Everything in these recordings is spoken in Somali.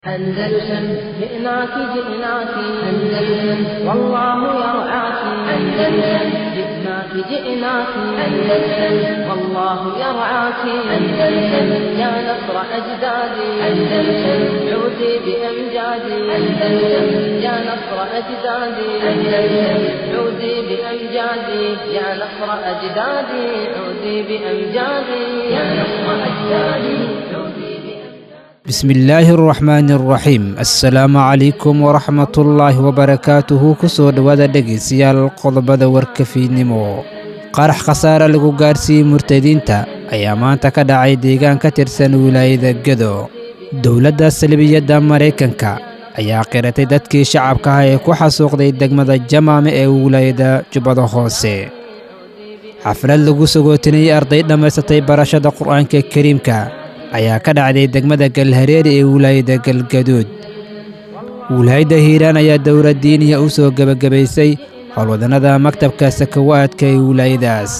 أندلسن جئناك جئناك أندلسن والله يرعاك أندلسن جئناك جئناك أندلسن والله يرعاك أندلسن يا نصر أجدادي أندلسن عودي بأمجادي أندلسن يا نصر أجدادي أندلسن عودي بأمجادي يا نصر أجدادي عودي بأمجادي يا نصر أجدادي عودي bismillaahi araxmaani araxiim assalaamu calaykum waraxmatullaahi wabarakaatuhu kusoo dhowaada dhegaystayaal qodobada warkafiidnimo qarax khasaare lagu gaarsiiyey murtadiinta ayaa maanta ka dhacay deegaan ka tirsan wilaayada gedo dowladda salbiyadda maraykanka ayaa qiratay dadkii shacabka ah ee ku xasuuqday degmada jamaame ee wilaayada jubbada hoose xaflad lagu sagootinayay arday dhammaysatay barashada qur'aanka kariimka ayaa ka dhacday degmada galhareeri ee wilaayada galgaduud wilaayadda hiiraan ayaa dowlad diiniya u soo gebagabaysay howlwadannada maktabka sakawaadka ee wilaayadaas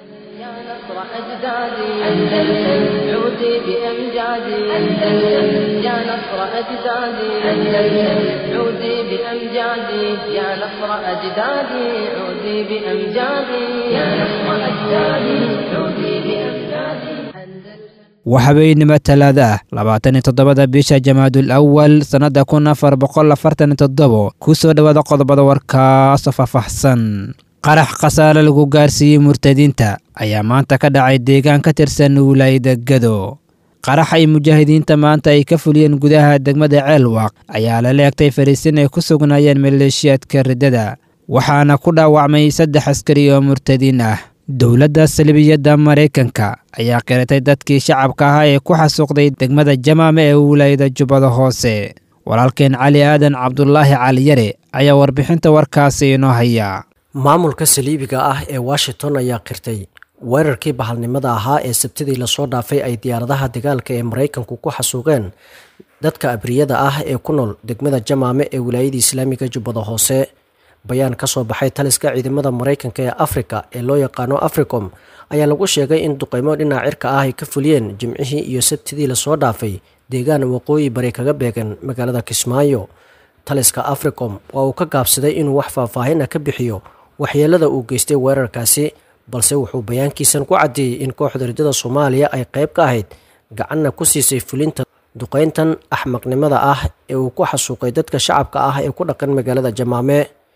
يا نصر أجدادي أندلسن عودي بأمجادي أندلسن يا نصر أجدادي أندلسن عودي بأمجادي يا نصر أجدادي عودي بأمجادي يا نصر أجدادي عودي بأمجادي أندلسن waxabeynimo talaada ah labaatan iyo toddobada bisha jamaadul awal sannadda kun afar boqol afartan iyo toddobo ku soo dhowaada qodobada warkaasoo faahfaahsan qarax khasaare lagu gaarsiiyey murtadiinta ayaa maanta ka dhacay deegaan ka tirsan wilaayada gado qarax ay mujaahidiinta maanta ay ka fuliyeen gudaha degmada ceelwaaq ayaa lala egtay fariisin ay ku sugnaayeen maleeshiyaadka riddada waxaana ku dhaawacmay saddex askari oo murtadiin ah dowladda salbiyadda maraykanka ayaa qiratay dadkii shacabka ahaa ee ku xasuuqday degmada jamaame ee wilaayada jubbada hoose walaalkeen cali aadan cabdulaahi caliyare ayaa warbixinta warkaasi inoo haya maamulka saliibiga ah ee washington ayaa qirtay weerarkii bahalnimada ahaa ee sabtidii lasoo dhaafay ay diyaaradaha dagaalka ee maraykanku ku xasuuqeen dadka abriyada ah ee ku nool degmada jamaame ee wilaayada islaamiga jubbada hoose bayaan ka soo baxay taliska ciidamada maraykanka ee afrika ee loo yaqaano africom ayaa lagu sheegay in duqeymo dhinaca cirka ah ay ka fuliyeen jimcihii iyo sabtidii lasoo dhaafay deegaan waqooyi bari kaga beegan magaalada kismaayo taliska africom waa uu ka gaabsaday inuu wax faahfaahin ah ka bixiyo waxyeelada uu geystay weerarkaasi balse wuxuu bayaankiisan ku caddeeyey in kooxda riddada soomaaliya ay qayb ka ahayd gacanna ku siisay fulinta duqeyntan axmaqnimada ah ee uu ku xasuuqay dadka shacabka ah ee ku dhaqan magaalada jamaame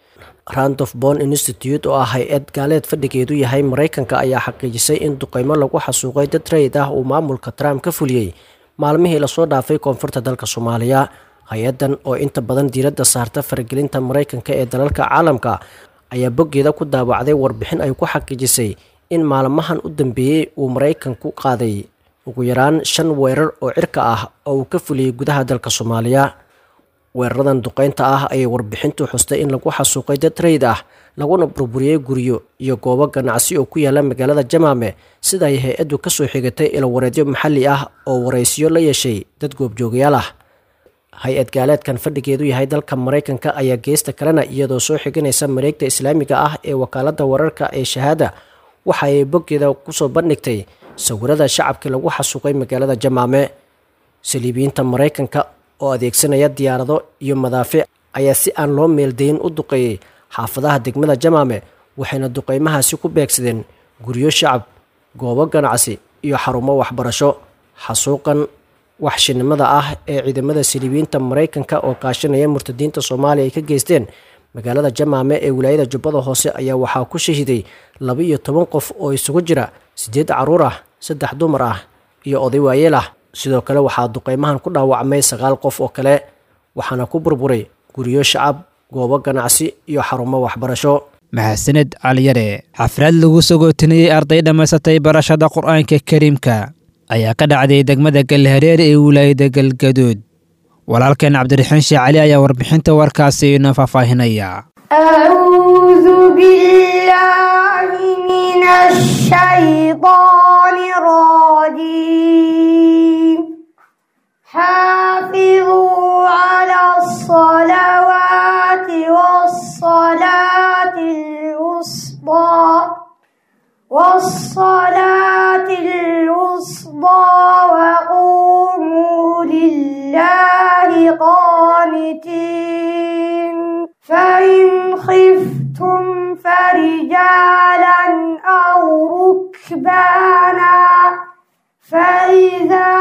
randof bon institute oo ah hay-ad gaaleed fadhigeedu yahay maraykanka ayaa xaqiijisay in duqeymo lagu xasuuqay dad rayid ah uu maamulka trump ka fuliyey maalmihii lasoo dhaafay koonfurta dalka soomaaliya hay-addan oo inta badan diiradda saarta faragelinta maraykanka ee dalalka caalamka ayaa boggeeda ku daawacday warbixin ay ku xaqiijisay in maalmahan u dambeeyey uu maraykanku qaaday ugu yaraan shan weerar oo cirka ah oo uu ka fuliyey gudaha dalka soomaaliya weeraradan duqeynta ah ayay warbixintu xustay in lagu xasuuqay dad rayid ah laguna burburiyey guryo iyo goobo ganacsi oo ku yaala magaalada jamaame sida ay hay-addu kasoo xigatay ilawareedyo maxalli ah oo waraysiyo la yeeshay dad goobjoogayaal ah hay-ad gaaleedkan fadhigeedu yahay dalka maraykanka ayaa geesta kalena iyadoo soo xiganaysa mareegta islaamiga ah ee wakaaladda wararka ee shahaada waxa ay boggeeda kusoo bandhigtay sawirada shacabkii lagu xasuuqay magaalada jamaame saliibiyiinta maraykanka oo adeegsanaya diyaarado iyo madaafiic ayaa si aan loo meeldayin u duqeeyey xaafadaha degmada jamaame waxayna duqeymahaasi ku beegsadeen guryo shacab goobo ganacsi iyo xarumo waxbarasho xasuuqan waxshinimada ah ee ciidamada saliibiyiinta maraykanka oo kaashanaya murtadiinta soomaaliya ay ka geysteen magaalada jamaame ee wilaayada jubbada hoose ayaa waxaa ku shahiday laba iyo toban qof oo isugu jira siddeed carruur ah saddex dumar ah iyo oday waayeel ah sidoo kale waxaa duqeymahan ku dhaawacmay sagaal qof oo kale waxaana ku burburay guryo shacab goobo ganacsi iyo xarumo waxbarasho mahadsaned caliyare xaflad lagu sagootinayey arday dhammaysatay barashada qur'aanka kariimka ayaa ka dhacday degmada galhareer ee wilaayada galgaduud walaalkeen cabdiraxiin sheekh cali ayaa warbixinta warkaasi inoo faahfaahinaya أعوذ بالله من الشيطان الرجيم حافظوا على الصلوات والصلاة الوسطى والصلاة الوسطى وقوموا لله قانتين فإن خفتم فرجالا أو ركبانا فإذا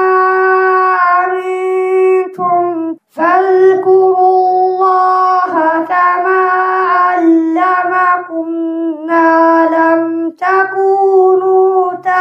أمنتم فاذكروا الله كما علمكم ما لم تكونوا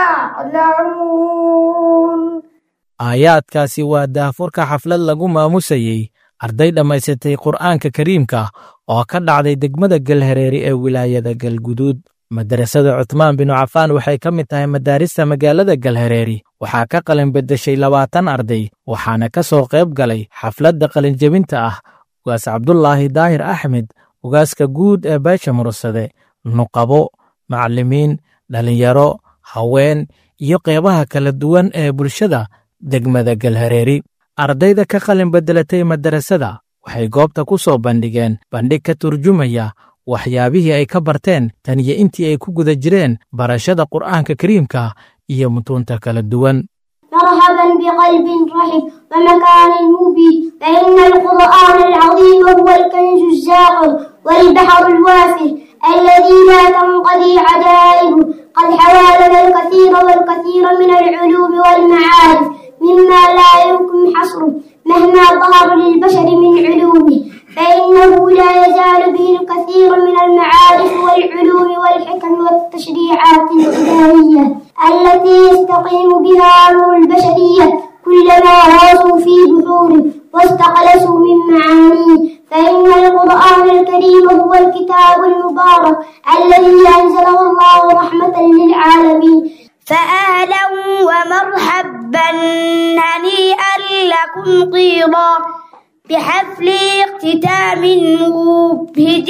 تعلمون aayaadkaasi waa daahfurka xaflad lagu maamusayey arday dhammaysatay qur'aanka kariimka oo ka dhacday degmada galhareeri ee wilaayada galguduud madarasada cutmaan binu cafaan waxay ka mid tahay madaarista magaalada galhareeri waxaa ka qalin beddeshay labaatan arday waxaana ka soo qayb galay xafladda qalinjebinta ah ugaas cabdulaahi daahir axmed ugaaska guud ee beesha mursade nuqabo macallimiin dhallinyaro haween iyo qeybaha kala duwan ee bulshada degmada galhareeri ardayda ka qalin beddelatay madarasada waxay goobta ku soo bandhigeen bandhig ka turjumaya waxyaabihii ay ka barteen tan iyo intii ay ku guda jireen barashada qur'aanka kariimka iyo mutuunta kala duwan مرحبا بقلب رحب ومكان مبين فإن القرآن العظيم هو الكنز الزاقر والبحر الوافر الذي لا تنقضي عجائبه قد حوى لنا الكثير والكثير من العلوم والمعارف مما لا يمكن حصره مهما ظهر للبشر من علومه فإنه لا يزال به الكثير من المعارف والعلوم والحكم والتشريعات الإلهية التي يستقيم بها أمر البشرية كلما غاصوا في بحوره واستخلصوا من معانيه فإن القرآن الكريم هو الكتاب المبارك الذي أنزله الله رحمة للعالمين فأهلا ومرحبا هنيئا لكم طيرا بحفل اختتام مبهج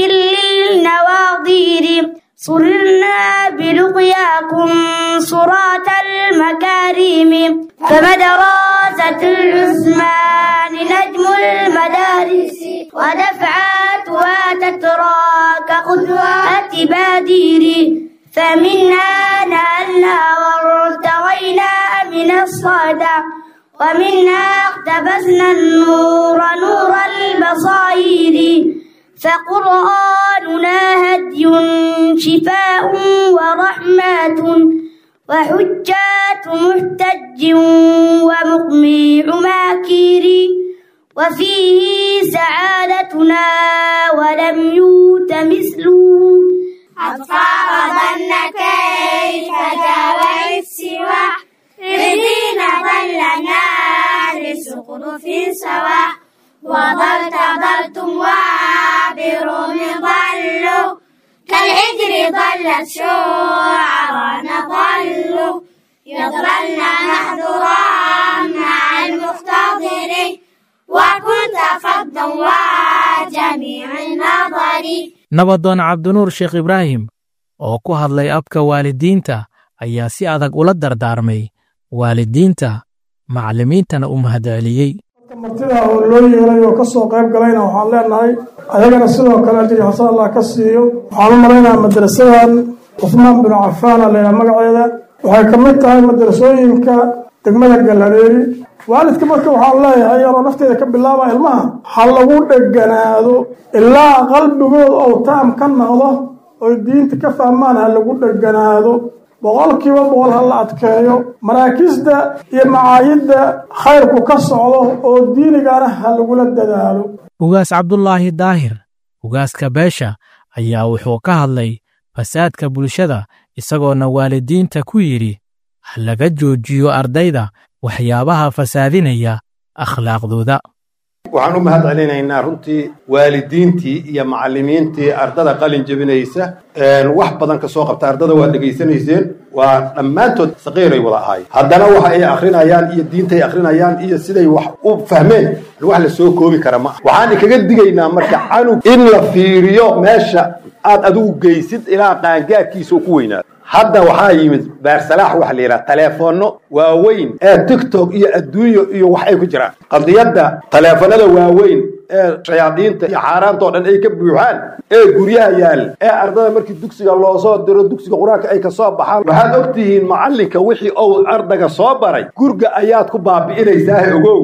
للنواظير صرنا بلقياكم صراط المكارم فمدراسة العثمان نجم المدارس ودفعاتها تترى كقدوات بادير فمنها نالنا وارتوينا من الصدى ومنها اقتبسنا النور نور البصائر فقرآننا هدي شفاء ورحمة وحجات محتج ومقميع ماكير وفيه سعادتنا ولم يوت مثله أطفال ظن كيف جاوى السوى الذين ضلنا لسقط في سوا وضلت ضلتم وابروا ضلوا كالعجر ضلت شعرانا ضلوا يضللن محذورا مع المختضر وكنت فضا وجميع النظر nabadoon cabdinuur sheekh ibraahim oo ku hadlay abka waalidiinta ayaa si adag ula dardaarmay waalidiinta macallimiintana u mahadceliyey martida oo loo yeelay oo ka soo qayb galayna waxaan leenahay ayagana sidoo kale ajri xasan allah ka siiyo waxaan u malaynayaa madrasadan cusmaan binu cafaana laydhaha magaceeda waxay ka mid tahay madrasooyinka degmada galhareeri waalidka marka waxaan leeyahay yaroo nafteeda ka bilaaba ilmaha ha lagu dheganaado ilaa qalbigooda ou taam ka noqdo oy diinta ka fahmaan ha lagu dheganaado boqolkiiba boqol ha la adkeeyo maraakisda iyo macaayidda khayrku ka socdo oo diinigana ha lagula dadaalo ugaas cabdulaahi daahir ugaaska beesha ayaa wuxuu ka hadlay fasaadka bulshada isagoona waalidiinta ku yidhi ha laga joojiyo ardayda waxyaabaha fasaadinaya akhlaaqdooda waxaan u mahad celinaynaa runtii waalidiintii iyo macallimiintii ardada qalin jebinaysa wax badan ka soo qabta ardada waa dhegaysanayseen waa dhammaantood saqiiray wada ahay haddana waxa ay akrinayaan iyo diintay akrinayaan iyo siday wax u fahmeen wax la soo koobi kara ma aha waxaan kaga digaynaa marka canug in la fiiriyo meesha aad adigu geysid ilaa qaangaadkiisa ku weynaado hadda waxaa yimid beersalaax waxa la yidhaha taleefoonno waaweyn ee tiktok iyo adduunyo iyo wax ay ku jiraan qadiyadda taleefanada waaweyn ee shayaadiinta iyo xaaraanta oo dhan ay ka buuxaan ee guryaha yaal ee ardada markii dugsiga loo soo diro dugsiga qur-aanka ay ka soo baxaan waxaad ogtihiin macallinka wixii uu ardaga soo baray gurga ayaad ku baabi'inaysaa ogow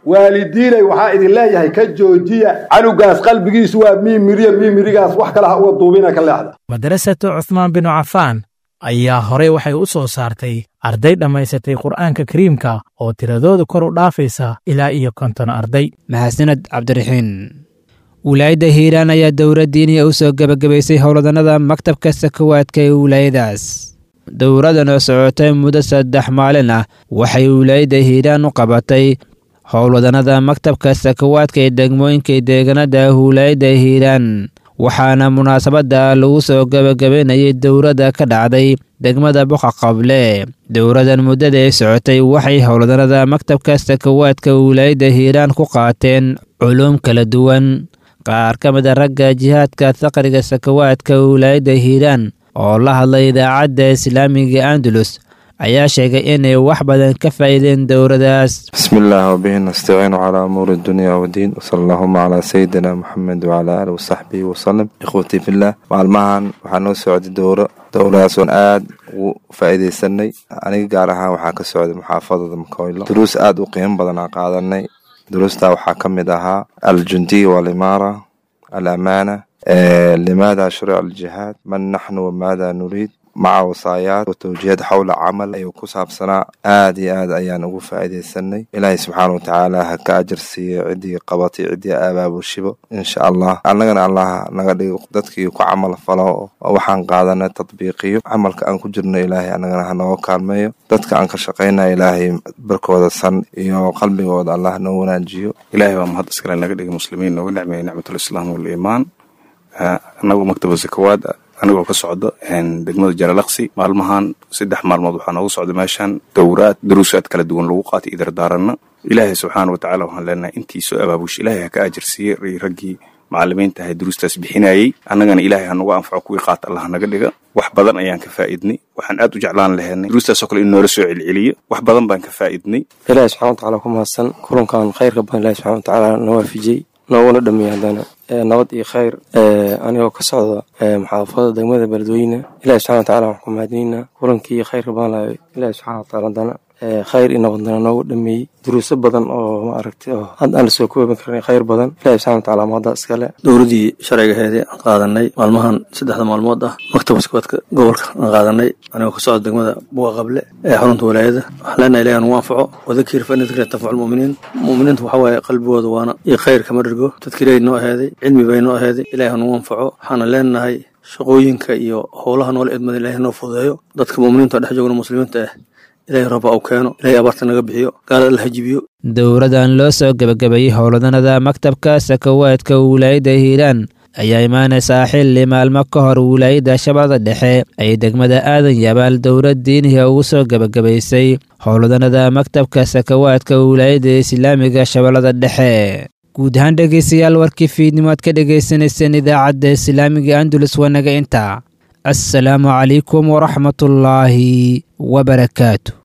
waalidiinay waxaa idin leeyahay ka joojiya canugaas qalbigiisu waa miimiriya miimirigaas wax kale ha uga duubina ka leexda madrasatu cuhmaan binu cafaan ayaa horey waxay u soo saartay arday dhammaysatay qur'aanka kariimka oo tiradooda kor u dhaafaysa ilaa iyo konton arday mahadsaned cabdiraxiin wilaayadda hiiraan ayaa dowra diiniya u soo gebagabaysay howlwadannada maktabka sakawaadka ee wilaayadaas dowradan oo socotay muddo saddex maalin ah waxay wilaayadda hiiraan u qabatay howlwadannada maktabka sakawaadka ee degmooyinka deegaanada wilaayadda hiiraan waxaana munaasabadda lagu soo gebagabaynayay dowladda ka dhacday degmada boqa qable dowladan muddada ay socotay waxay howlwadannada maktabka sakawaadka wilaayadda hiiraan ku qaateen culuum kala duwan qaar ka mid a ragga jihaadka faqriga sakawaadka wilaayadda hiiraan oo la hadlay idaacadda islaamiga andalus ayaa sheegay inay wax badan ka faa'iideen dowladaas bismi illaah wabihi nastaciinu calaa umuuri dunya wadiin wsala allahuma calaa sayidina moxamed wacalaa aalihi wasaxbihi wasalam ikhwatii fillah maalmahan waxaa noo socday dowro dowladaas oon aad ugu faa'iidaysanay aniga gaar ahaan waxaa ka socday muxaafadada makoylo duruus aad u qiimo badan aan qaadanay duruustaa waxaa ka mid ahaa aljundiya waalimaara alamaana limaada shurica aljihaad man naxnu wamaada nuriid maca wasaayaat watawjiihad xowla camal ayuu ku saabsanaa aad iyo aad ayaan ugu faa'iidaysanay ilaahay subxaana watacaala ha ka ajar siiyo ciddii qabatay ciddii abaabulshibo insha allah annagana allah naga dhigo dadkii ku camal falo oo waxaan qaadanay tadbiiqiyo camalka aan ku jirno ilaahay annagana ha nooga kaalmeeyo dadka aan ka shaqaynaya ilaahay barkooda san iyo qalbigooda allah noo wanaajiyo ilaahay waa mahad iskale naga dhigay muslimiin nooga nicmeeyey nicmatulislaam waliimaan anagu maktaba sakawaad anigoo ka socdo degmada jalalaqsi maalmahan saddex maalmood waxaa noogu socda meeshan dowraad daruusaad kala duwan lagu qaatay idardaarana ilaahay subxaana watacaala waxaan leenahay intii soo abaabush ilaahay ha ka ajarsiiyey raggii macalimiinta ahay duruustaas bixinayey annagana ilaahay hanagu anfaco kuwii qaata allah naga dhiga wax badan ayaan ka faa'idnay waxaan aad u jeclaan lahaynay duruustaasoo kale in noola soo celceliyo wax badan baan ka faa'idnay ilaahay subxana watacaala ku mahadsan kulankan khayrka badan ilahi subxana watacaala na waafijiyey nooguna dhameeyey haddana nabad iyo khayr anigoo ka socda muxaafadada degmada beledweyne ilahi subxana wataala waxaan ku mahadinaynaa kulankii khayrka badan lahay ilahi subxana wataala haddana khayr iyo nabadna noogu dhameeyey duruuso badan oo ma aragtay oo hadda aan lasoo koobi karin khayr badan ilahi subxana wataala mahadda iskale dowladdii sharcigaheedii aan qaadanay maalmahan saddexda maalmood ah maktabka sakawaadka gobolka aan qaadanay anigoo ka socda degmada buga qable ee xarunta walaayada waxaan leenahay ilahi nugu anfaco wadakir fa inna dikra tanfacu lmu'miniin mu'miniintu waxa waaye qalbigooda waana iyo khayr kama dhergo tadkiray noo aheeday cilmi bay noo aheeday ilahi ha nugu anfaco waxaana leenahay shaqooyinka iyo howlaha noola idmada ilahi noo fududeeyo dadka mu'miniinta dhex joogna muslimiinta ah ilahay raba uu keeno ilahay abaarta naga bixiyo gaalada alla hajibiyo dowradan loo soo gebagabeeyey howlwadanada maktabka sakawaadka wilaayadda hiiraan ayaa imaanaysaa xilli maalmo ka hor wilaayadda shabeellada dhexe ay degmada aadan yabaal dowlad diiniga ugu soo gebagabaysay howlwadanada maktabka sakawaadka wilaayadda islaamiga shabeellada dhexe guud ahaan dhegaystayaal warkii fiidnimo aad ka dhagaysanayseen idaacadda islaamiga andulus wanaga inta assalaamu calaykum waraxmatullaahi wabarakaatu